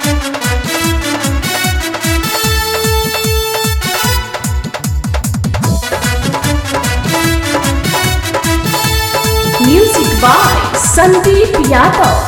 Music by Sandeep Yadav.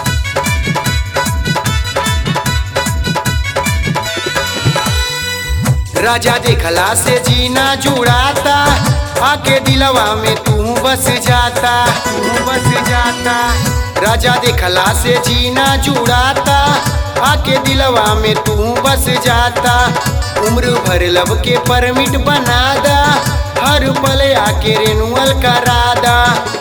राजा देखला से जीना जुड़ाता आके दिलवा में तू बस जाता तू बस जाता राजा देखला से जीना जुड़ाता आके दिलवा में तू बस जाता उम्र भर लब के परमिट बना दा हर पल आके रेनुअल करा दा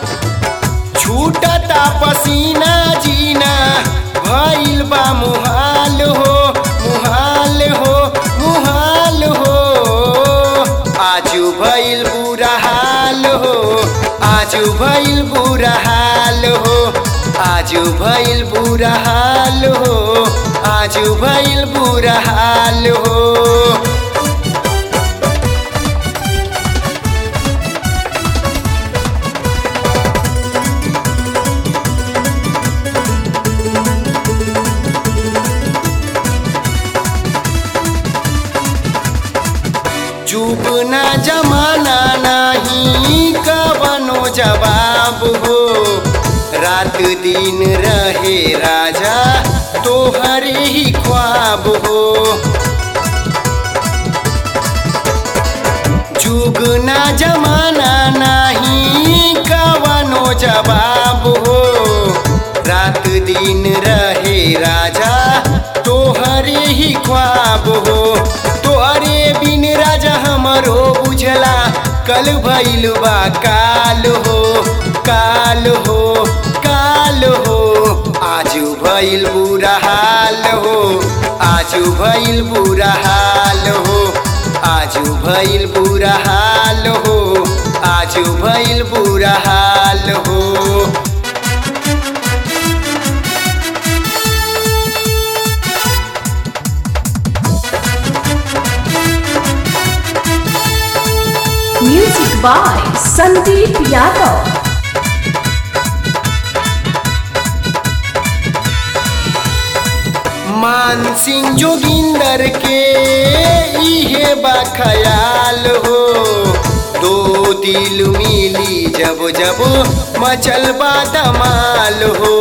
छूटता पसीना जीना भइल बा मुहाल हो मुहाल हो मुहाल हो आजू भइल बुरा हाल हो आजू भइल बुरा हाल हो आजू भइल बुरा हाल हो आजू भइल बुरा हाल हो जुग ना जमाना नहीं कवनो जवाब हो रात दिन रहे राजा तोहरे ही ख्वाब हो जुग ना जमाना नहीं कवनो जवाब हो रात दिन रहे राजा तोहरे ही ख्वाब हो तोहरे बिन राजा हमरो बुझला कल भइल बा काल हो काल हो काल हो आजू भइल बुरा हाल हो आजू भइल बुरा हाल हो आजू भइल बुरा हाल हो आजू भइल बुरा हाल हो Music by Sandeep Yadav. मान सिंह जोगिंदर के इहे बा ख्याल हो दो दिल मिली जब जब मचल बा धमाल हो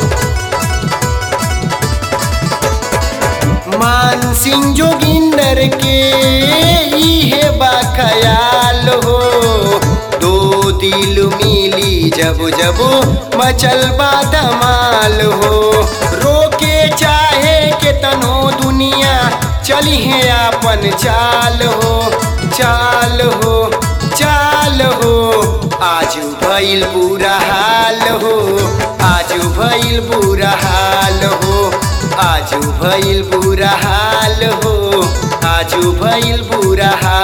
मान सिंह जोगिंदर के इहे बा ख्याल हो दो दिल मिली जब जब मचल बा धमाल हो रोके चाहे के तनो दुनिया चली है आपन चाल हो चाल हो चाल हो आज भइल बुरा हाल हो आज भइल बुरा हाल हो आजू भइल बुरा हाल हो आजू भइल बुरा हाल